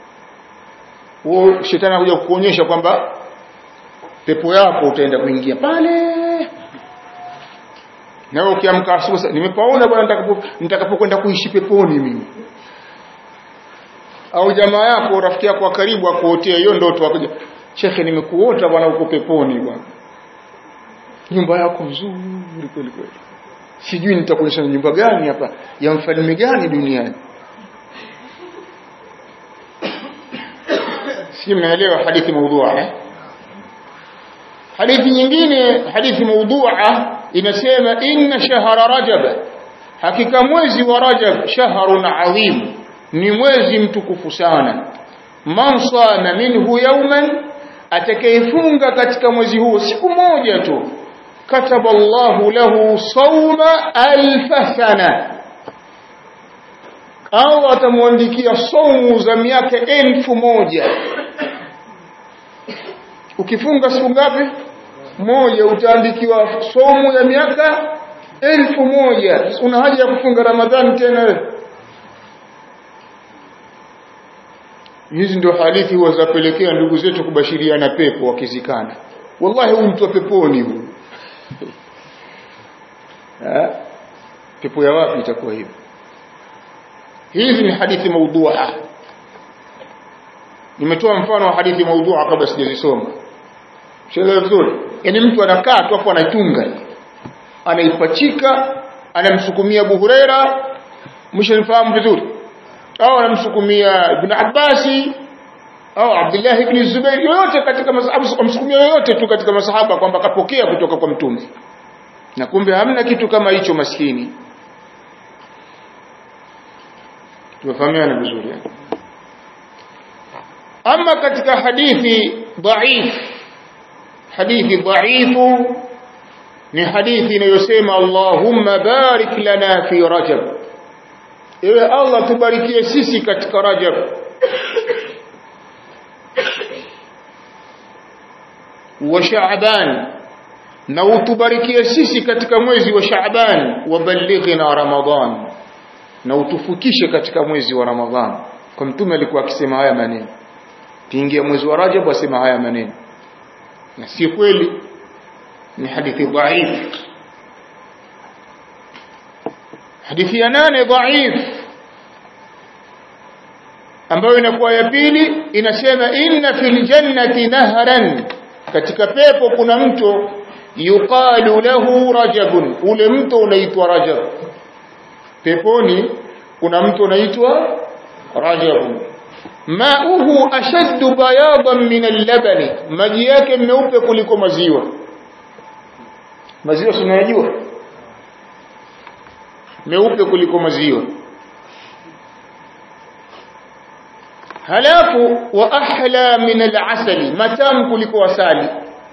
huo shetani anakuja kukuonyesha kwamba pepo yako utaenda kuingia pale na wewe ukiamka asubuhi nimepaona bwana nitakapo nitakapokwenda kuishi peponi mimi au jamaa yako rafiki yako wa karibu akuotea hiyo ndoto akuja shekhe nimekuota bwana uko peponi bwana nyumba yako nzuri kweli kweli sijui nitakuonyesha nyumba gani hapa ya mfalme gani duniani si mnaelewa hadithi maudhua eh? hadithi nyingine hadithi maudhua inasema inna shahra rajab hakika mwezi wa rajab shahrun adhim ni mwezi mtukufu sana man sama minhu yawman atakayefunga katika mwezi huo siku moja tu kataba Allahu lahu sawma alf sana au atamwandikia saumu za miaka elfu moja ukifunga siku ngapi moja utaandikiwa somo ya miaka elfu moja una haja ya kufunga ramadhani tena wewe hizi ndio hadithi huwa zapelekea ndugu zetu kubashiriana pepo wakizikana wallahi huyu mtu wa peponi huyu pepo ya wapi itakuwa hivyo hizi ni hadithi maudhua nimetoa mfano wa hadithi maudhua kabla sijazisoma Sheelewa vizuri? Yaani mtu anakaa tu afu anaitunga. Anaipachika, anamsukumia Abu Huraira, mshanifahamu vizuri. Au anamsukumia Ibn Abbasi au Abdullah ibn Zubair yoyote katika masahaba amsukumia yoyote tu katika masahaba kwamba kapokea kutoka kwa mtume. Na kumbe hamna kitu kama hicho maskini. Tumefahamiana vizuri. Ama katika hadithi dhaif hadithi dhaifu ni hadithi inayosema Allahumma barik lana fi Rajab ewe Allah tubarikie sisi katika Rajab wa Shaaban na utubarikie sisi katika mwezi wa Shaaban waballighna Ramadhan na utufukishe katika mwezi wa Ramadhan kwa mtume alikuwa akisema haya maneno kiingia mwezi wa Rajab asema haya maneno na si kweli ni hadithi dhaif hadithi ya nane dhaif ambayo inakuwa ya pili inasema inna fil jannati nahran katika pepo kuna mto yuqalu lahu rajabun ule mto unaitwa rajab peponi kuna mto unaitwa rajabun mauhu ashaddu bayadan min al-labani maji yake meupe kuliko maziwa maziwa tunayajua meupe kuliko maziwa halafu wa ahla min al-asali matamu kuliko asali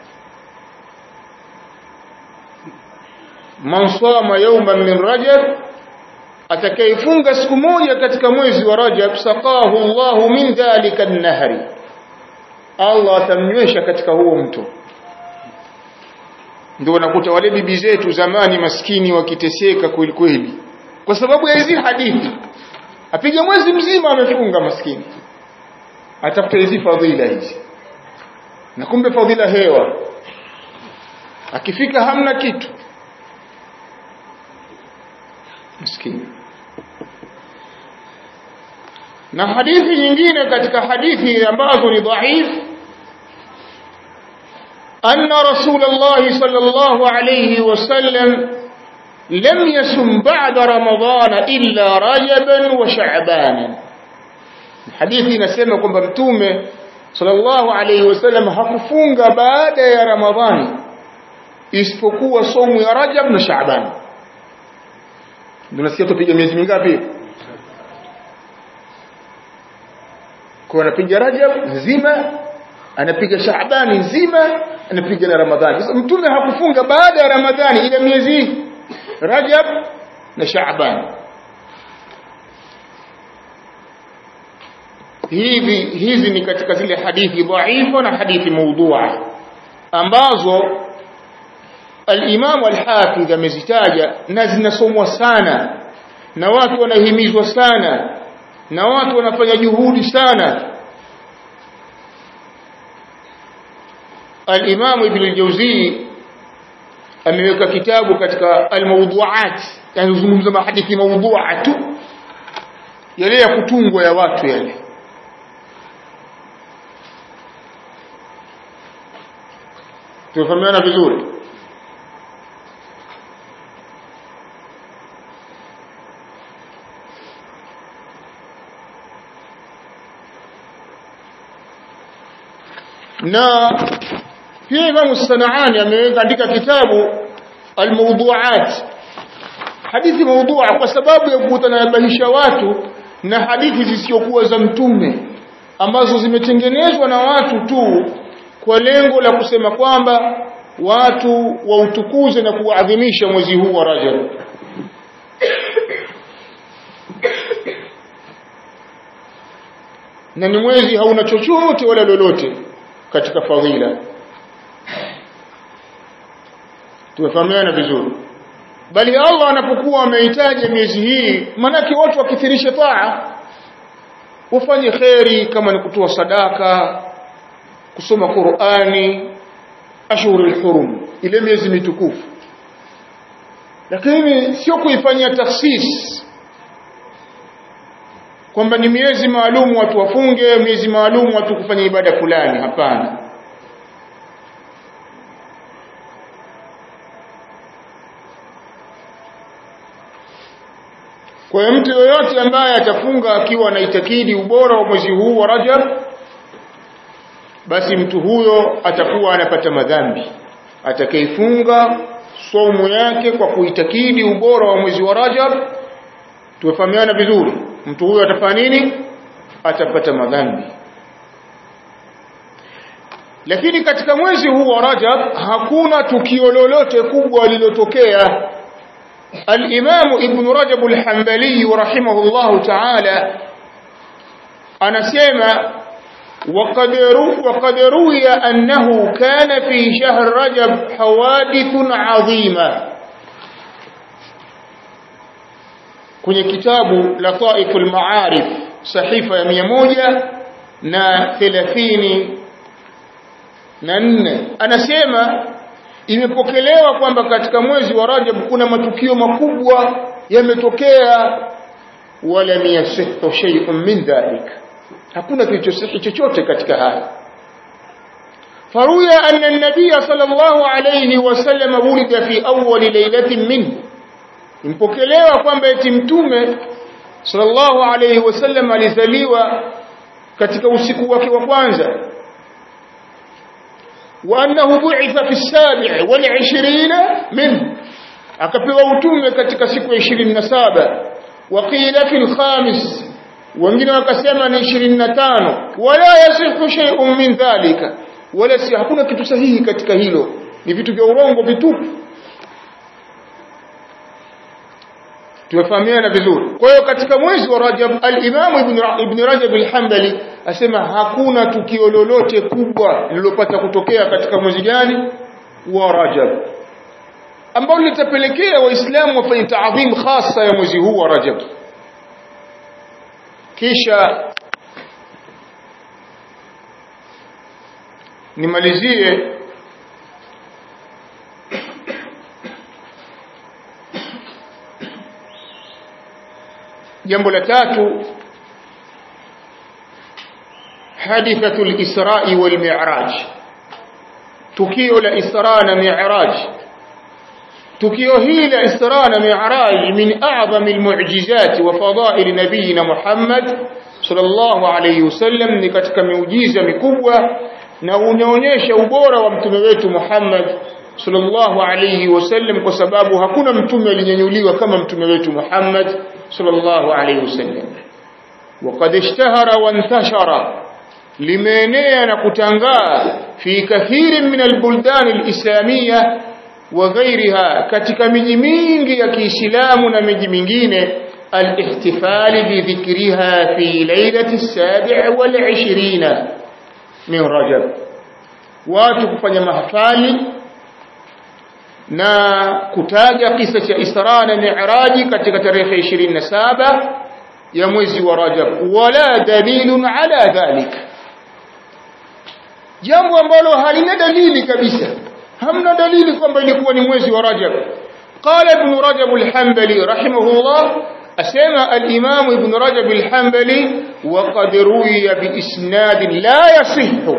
man sama yawman min rajab atakayefunga siku moja katika mwezi wa Rajab saqahu Allahu min dhalika an-nahri Allah atamnywesha katika huo mto ndio unakuta wale bibi zetu zamani maskini wakiteseka kweli kweli kwa sababu ya hizi hadithi apiga mwezi mzima amefunga maskini atafuta hizi fadhila hizi na kumbe fadhila hewa akifika hamna kitu maskini na hadithi nyingine katika hadithi ambazo ni dhaif anna rasulullah sallallahu alayhi wasallam lam yasum ba'da ramadana illa rajaban wa sha'ban hadithi inasema kwamba mtume sallallahu alayhi wasallam hakufunga baada ya ramadhani isipokuwa somu ya rajab na sha'ban tunasikia tupiga miezi mingapi kwa anapiga rajab nzima anapiga Shaabani nzima anapiga na Ramadhani sasa mtume hakufunga baada ya Ramadhani ila miezi Rajab na Shaaban hivi hizi ni katika zile hadithi dhaifa na hadithi maudhu'a ambazo al-Imam al-Hafidh amezitaja na zinasomwa sana na watu wanahimizwa sana na watu wanafanya juhudi sana al-Imam Ibn al-Jawzi ameweka kitabu katika al-mawdu'at yani zungumza mahadithi mawdu'a tu yale ya kutungwa ya watu yale tufahamiana vizuri na pia Imam Sanaani ameandika kitabu al-mawdu'at hadithi mawdu'a kwa sababu ya kutanabahisha watu na hadithi zisizokuwa za mtume ambazo zimetengenezwa na watu tu kwa lengo la kusema kwamba watu wautukuze na kuadhimisha mwezi huu wa Rajab na ni mwezi hauna chochote wala lolote katika fadhila tumefahamiana vizuri bali Allah anapokuwa amehitaji miezi hii manake watu wakithirisha taa wafanye kheri kama ni kutoa sadaka kusoma Qur'ani ashhurul hurum ile miezi mitukufu lakini sio kuifanyia takhsis kwamba ni miezi maalum watu wafunge miezi maalum watu kufanya ibada fulani hapana kwa mtu yoyote ambaye atafunga akiwa anaitakidi ubora wa mwezi huu wa Rajab basi mtu huyo atakuwa anapata madhambi atakayefunga somo yake kwa kuitakidi ubora wa mwezi wa Rajab tuwafahamiana vizuri mtu huyo atafanya nini atapata madhambi lakini katika mwezi huu wa Rajab hakuna tukio lolote kubwa lililotokea al-Imam Ibn Rajab al-Hanbali rahimahullahu ta'ala anasema وقد وقد روي أنه كان في شهر رجب حوادث عظيمة kwenye kitabu Lataif al-Ma'arif sahifa ya 100 na 30 na 4 anasema imepokelewa kwamba katika mwezi wa Rajab kuna matukio makubwa yametokea wala yasihhu shay'un min dhalika hakuna kilichosihi chochote katika haya faruya anna an-nabiy sallallahu alayhi wasallam wulida fi awwal laylatin minhu impokelewa kwamba eti mtume sallallahu alayhi wasallam alizaliwa katika usiku wake wa kwanza wa annahu bu'itha fi as-sabi' wal 20 min akapewa utume katika siku ya 27 wa qila fi al-khamis wengine wakasema ni 25 wala yasihu shay'un min dhalika wala si hakuna kitu sahihi katika hilo ni vitu vya urongo vitupu tumefahamiana vizuri kwa hiyo katika mwezi wa Rajab al-Imam Ibn, Ibn Rajab al-Hanbali asema hakuna tukio lolote kubwa lililopata kutokea katika mwezi gani wa Rajab ambalo litapelekea waislamu wafanye taadhim hasa ya mwezi huu wa Rajab kisha nimalizie jambo la tatu hadithatu al-Isra wal Mi'raj tukio la Isra na Mi'raj tukio hili la Isra na Mi'raj min a'zami al-mu'jizat wa fada'il nabiyina Muhammad sallallahu alayhi wasallam ni katika miujiza mikubwa na unaonyesha ubora wa mtume wetu Muhammad sallallahu alayhi wasallam kwa sababu hakuna mtume alinyanyuliwa kama mtume wetu Muhammad sallallahu alayhi wasallam وقد اشتهر وانتشر limeenea na kutangaa fi kathiri min albuldan alislamia wa ghairiha katika miji mingi ya Kiislamu na miji mingine الاحتفال بذكرها في ليلة السابع والعشرين من رجب watu kufanya mahafali na kutaja kisa cha Isra na Mi'raj katika tarehe 27 ya mwezi wa Rajab wala dalilun ala dhalik jambo ambalo halina dalili kabisa hamna dalili kwamba ilikuwa ni mwezi wa Rajab قال ابن رجب الحنبلي رحمه الله أسمى الإمام ابن رجب الحنبلي وقد روي بإسناد لا يصح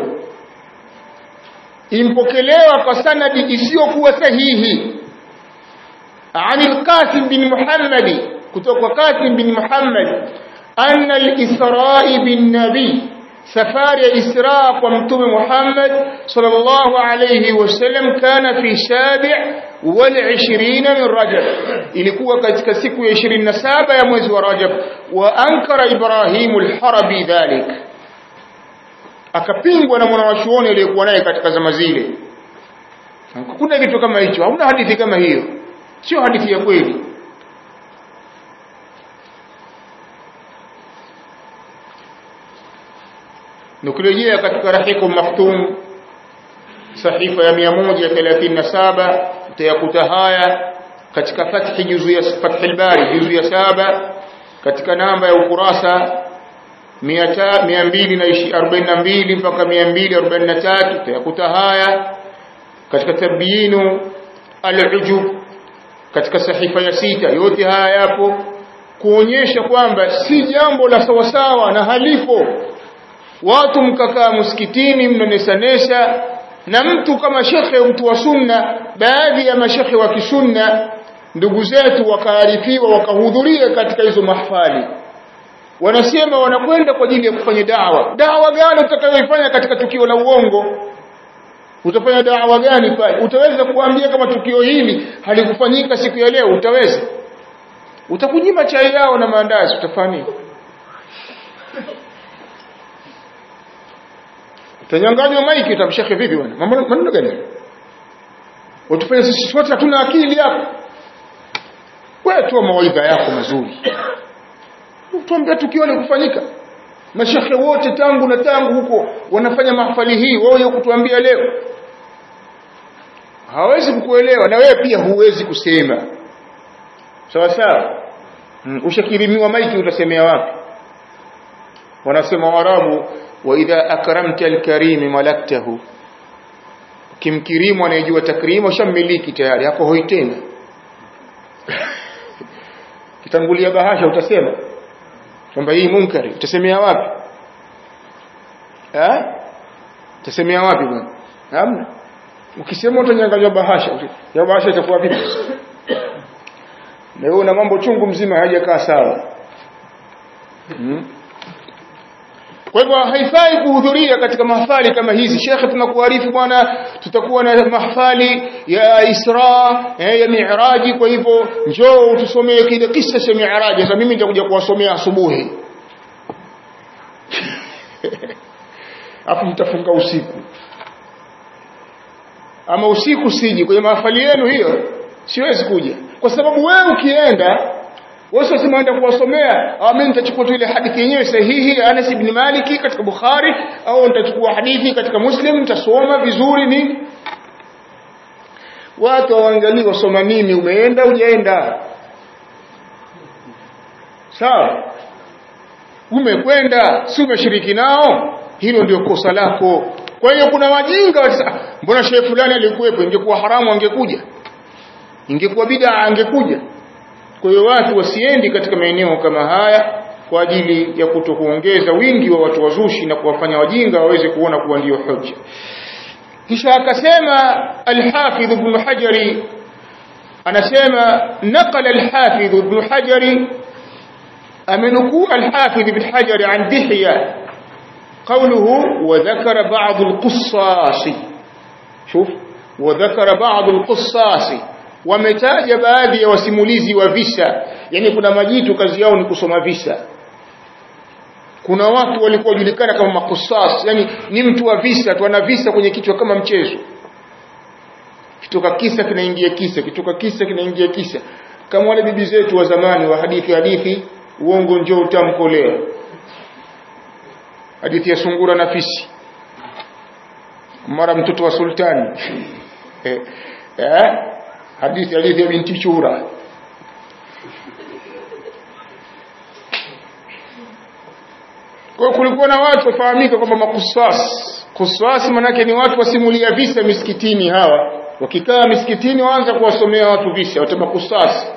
impokelewa kwa sanadi isiyokuwa sahihi عن القاسم بن محمد kutoka Qasim bin Muhammad anna al-Isra bin Nabi safari ya Isra kwa mtume Muhammad sallallahu alayhi wasallam kana fi sabi' wal 20 min Rajab ilikuwa katika siku ya 27 ya mwezi wa Rajab wa ankara Ibrahim al-Harabi dhalik akapingwa na mwanawachuoni aliyekuwa naye katika zama zile kuna kitu kama hicho hauna hadithi kama hiyo sio hadithi ya kweli nukirejea katika rahiku maktum sahifa ya 137 utayakuta haya katika fathi juzu ya fathi al-bari juzu ya saba katika namba ya ukurasa 242 mpaka 243 utayakuta haya katika tabyinu al-ujub katika sahifa ya sita yote haya yapo kuonyesha kwamba si jambo la sawasawa na halipo watu mkakaa msikitini mnanesanesha na mtu kama shekhe mtu wa sunna baadhi ya mashekhe wa kisunna ndugu zetu wakaarifiwa wakahudhuria katika hizo mahfali wanasema wanakwenda kwa ajili ya kufanya dawa dawa gani utakayoifanya katika tukio la uongo utafanya dawa gani pale utaweza kuambia kama tukio hili halikufanyika siku ya leo utaweza utakunyima chai yao na maandazi utafanya utanyanganywa maiki utamshekhe vipi bwana mambo maneno gani utufanye sisi sote hatuna akili hapa wewe toa mawaidha yako mazuri tuambia tukio likufanyika mashekhe wote tangu na tangu huko wanafanya mahafali hii wao kutuambia leo hawezi kukuelewa na wewe pia huwezi kusema sawa sawa mm, ushakirimiwa maiki utasemea wapi wanasema warabu wa idha akramta alkarim malaktahu kimkirimu anayejua takrimu shamiliki tayari hapo hoi tena kitangulia bahasha utasema kwamba hii munkari utasemea wapi eh utasemea wapi bwana hamna ukisema utanyanganywa bahasha ya bahasha itakuwa vipi na wewe una mambo chungu mzima hajakaa sawa hmm? kwa hivyo haifai kuhudhuria katika mahafali kama hizi shekhe tunakuarifu bwana tutakuwa na mahafali ya Isra eh, ya Mi'raji kwa hivyo njoo utusomee kile kisa cha Mi'raji sasa mimi nitakuja kuwasomea asubuhi afu mtafunga usiku ama usiku siji kwenye mahafali yenu hiyo siwezi kuja kwa sababu wewe ukienda wewe sasa unaenda kuwasomea au mimi nitachukua tu ile hadithi yenyewe sahihi ya Anas ibn Malik katika Bukhari au nitachukua hadithi katika Muslim nitasoma vizuri nini watu waangalie wasoma nini umeenda hujaenda sawa umekwenda si umeshiriki nao hilo ndio kosa lako kwa hiyo kuna wajinga mbona shehe fulani alikuwepo ingekuwa haramu angekuja ingekuwa bid'a angekuja kwa hiyo watu wasiendi katika maeneo kama haya kwa ajili ya kutokuongeza wingi wa watu wazushi na kuwafanya wajinga waweze kuona kuwa ndiyo hoja kisha akasema al-Hafidh Ibn Hajari anasema naqala al-Hafidh Ibn Hajari amenukuu al-Hafidh Ibn Hajari an Dihya قوله وذكر بعض القصاص شوف وذكر بعض القصاص wametaja baadhi ya wasimulizi wa visa yani kuna majitu kazi yao ni kusoma visa kuna watu walikuwa wajulikana kama makusas yani ni mtu wa visa tu ana visa kwenye kichwa kama mchezo kitoka kisa kinaingia kisa kitoka kisa kinaingia kisa kama wale bibi zetu wa zamani wa hadithi hadithi uongo njoo utamkolea hadithi ya sungura na fisi mara mtoto wa sultani eh, eh, hadithi hadithi ya binti chura kwa kulikuwa na watu wafahamika kwamba makusas kusas manake ni watu wasimulia visa misikitini hawa wakikaa misikitini waanza kuwasomea watu visa watama kusas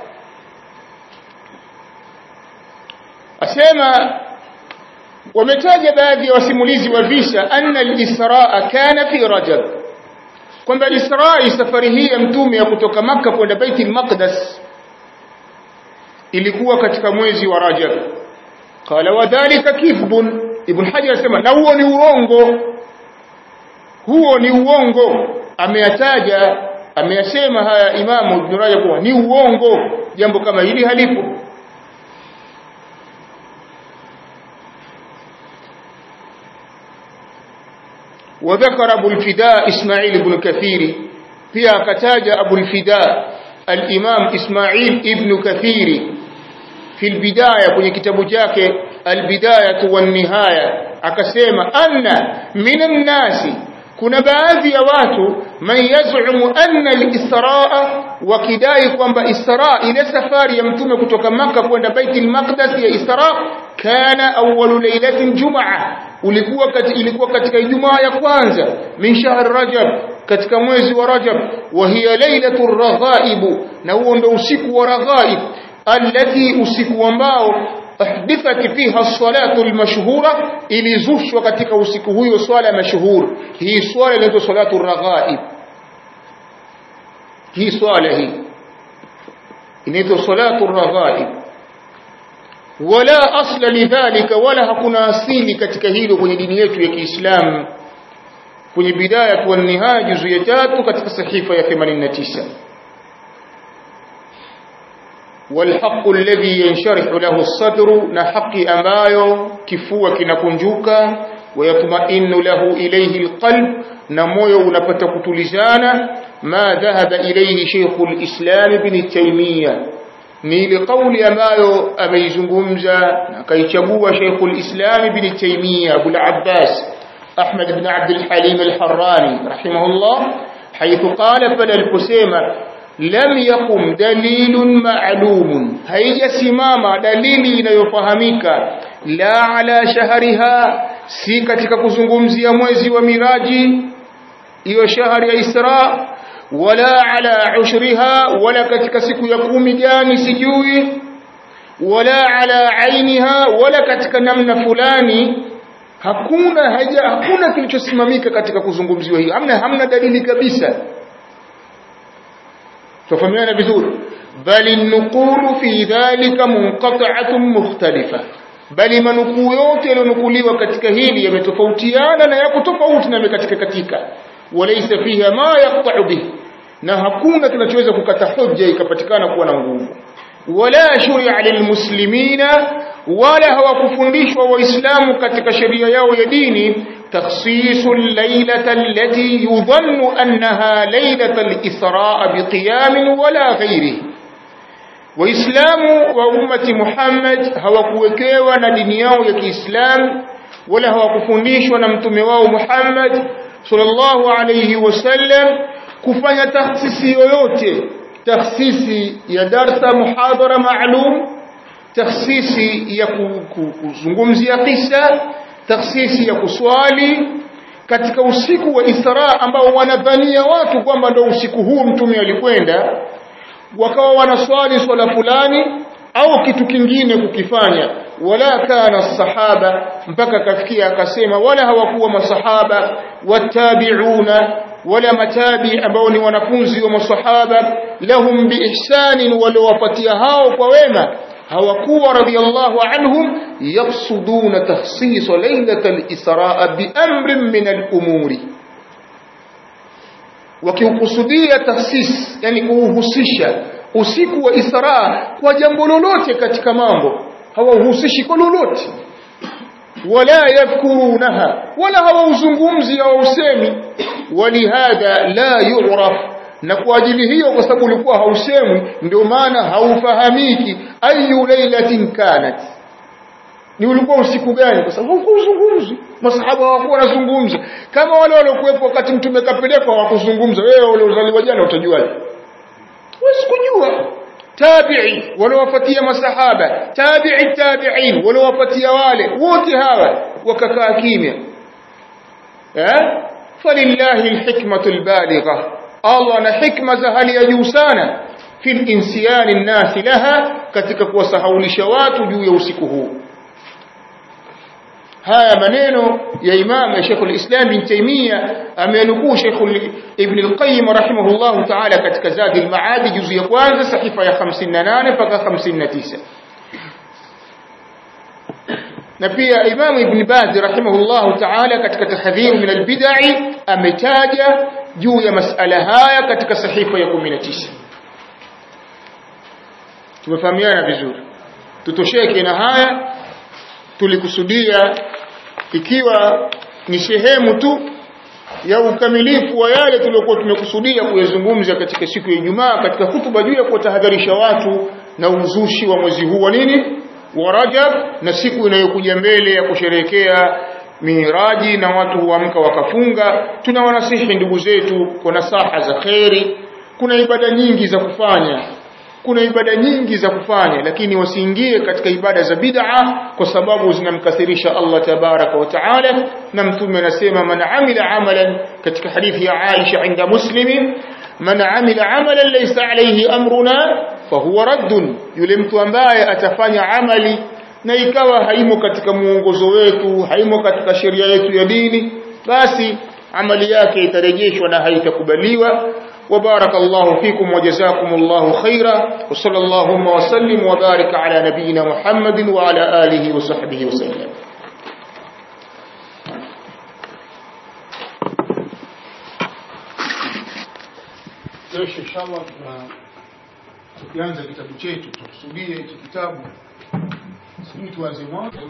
asema wametaja baadhi ya wasimulizi wa visa anna al-israa kana fi rajab kwamba israi safari hii ya mtume ya kutoka maka kwenda baiti al-maqdas ilikuwa katika mwezi wa rajab qala wadhālika kidhbun ibn hajar asema na huo ni uongo huo ni uongo ameyataja ameyasema haya imamu ibn rajab kuwa ni uongo jambo kama hili halipo وذكر أبو الفداء إسماعيل بن كثير فيها كتاج أبو الفداء الإمام إسماعيل ابن كثير في البداية كن كتاب جاك البداية والنهاية akasema anna minan nasi kuna baadhi ya watu man yaz'umu anna al-israa wakidai kwamba isra ile safari ya mtume kutoka maka kwenda baitul maqdis ya isra kana awwalu lailatin jumaa ulikuwa kati, ilikuwa katika ijumaa ya kwanza min shahr rajab katika mwezi wa rajab wa hiya lailatul raghaib na huo ndio usiku wa raghaib allati usiku ambao ahdithat fiha salatu almashhura ilizushwa katika usiku huyo swala mashhur hii swala inaitwa salatu raghaib hii swala hii inaitwa salatu raghaib wala asla lidhalika wala hakuna asili katika hilo kwenye dini yetu ya Kiislamu kwenye bidaya wa nihaya juzu ya tatu katika sahifa ya 89 والحق الذي ينشرح له الصدر نحق ambayo kifua kinakunjuka ويطمئن له إليه القلب نموyo unapata kutulizana ما ذهب إليه شيخ الإسلام ابن تيمية ni ile kauli ambayo ameizungumza na kaichagua Sheikh al-Islam Ibn Taymiyyah Abu al-Abbas Ahmad ibn Abd al-Halim al-Harrani rahimahullah haythu qala fala al-kusema lam yakum dalilun ma'lumun haijasimama dalili inayofahamika la ala shahriha si katika kuzungumzia mwezi wa miraji hiyo shahari ya Isra wala ala ushriha wala katika siku ya kumi gani sijui wala ala ainiha wala katika namna fulani hakuna haja hakuna kilichosimamika katika kuzungumziwa hiyo hamna hamna dalili kabisa tufahamiana vizuri bali nukulu fi dhalika munqata'atun mukhtalifa bali manukuu yote yaliyonukuliwa katika hili yametofautiana na yako tofauti na katika katika walaysa fiha ma yaqta'u bihi na hakuna kinachoweza kukata hoja ikapatikana kuwa na nguvu wala shuri'a lilmuslimina wala hawakufundishwa waislamu katika sheria yao ya dini takhsisu al-lailata allati yudhannu annaha lailata al-isra' biqiyam wala ghairihi waislamu wa ummati Muhammad hawakuwekewa na dini yao ya Kiislamu wala hawakufundishwa na mtume wao Muhammad sallallahu alayhi wasallam kufanya takhsisi yoyote takhsisi ya darsa muhadhara maalum takhsisi ya kuzungumzia kisa takhsisi ya kuswali katika usiku wa Isra ambao wanadhania watu kwamba ndio usiku huu mtume alikwenda wakawa wanaswali swala fulani au kitu kingine kukifanya wala kana sahaba mpaka kafikia akasema wala hawakuwa masahaba watabiuna wala matabi ambao ni wanafunzi wa masahaba lahum biihsanin walowapatia hao kwa wema hawakuwa radiyallahu anhum yaqsuduna takhsis laylatal israa bi amrin min al-umuri wakiukusudia takhsis yani kuuhusisha usiku wa Isra kwa jambo lolote katika mambo hawauhusishi kwa lolote wala yadhkurunaha wala hawauzungumzi hawausemi walihadha la yu'raf na kwa ajili hiyo kwa sababu ulikuwa hausemwi ndio maana haufahamiki ayu lailatin kanat ni ulikuwa usiku gani kwa sababu hukuzungumzi masahaba hawakuwa wanazungumza kama wale waliokuwepo wakati mtume kapelekwa hawakuzungumza wewe uliozaliwa jana utajuaje huwezi kujua tabi'i waliowafuatia masahaba tabi'i tabi'in waliowafuatia wale wote hawa wakakaa kimya eh falillahi alhikmatu albaligha Allah ana hikma za hali ya juu sana fil insiyani nnasi laha katika kuwasahaulisha watu juu ya usiku huu haya maneno ya imam ya Sheikh al-Islam bin Taymiyyah amenukuu Sheikh Ibn al-Qayyim rahimahullah ta'ala katika Zadi al-Ma'ad juzu ya kwanza sahifa ya 58 mpaka 59 na pia Imam Ibn Baz rahimahullah ta'ala katika tahdhir min al-bid'i ametaja juu ya masala haya katika sahifa ya 19 tumefahamiana vizuri tutosheke na haya tulikusudia ikiwa ni sehemu tu ya ukamilifu wa yale tuliokuwa tumekusudia kuyazungumza katika siku ya Ijumaa katika hutuba juu ya kuwatahadharisha watu na uzushi wa mwezi huu wa nini wa Rajab na siku inayokuja mbele ya kusherehekea miraji na watu huamka wakafunga tunawanasihi ndugu zetu kwa nasaha za kheri kuna ibada nyingi za kufanya kuna ibada nyingi za kufanya lakini wasiingie katika ibada za bid'a kwa sababu zinamkathirisha Allah tabaraka wa taala na mtume anasema man amila amalan katika hadithi ya Aisha inda muslimin man amila amalan laysa alayhi amruna fahuwa raddun yule mtu ambaye atafanya amali na ikawa haimo katika muongozo wetu haimo katika sheria yetu ya dini basi amali yake itarejeshwa na haitakubaliwa وبارك الله فيكم وجزاكم الله خيرا وصلى اللهم وسلم وبارك على نبينا محمد وعلى آله وصحبه وسلم Kesho inshallah tukianza kitabu chetu tukusudie hichi kitabu sijui tuanze mwanzo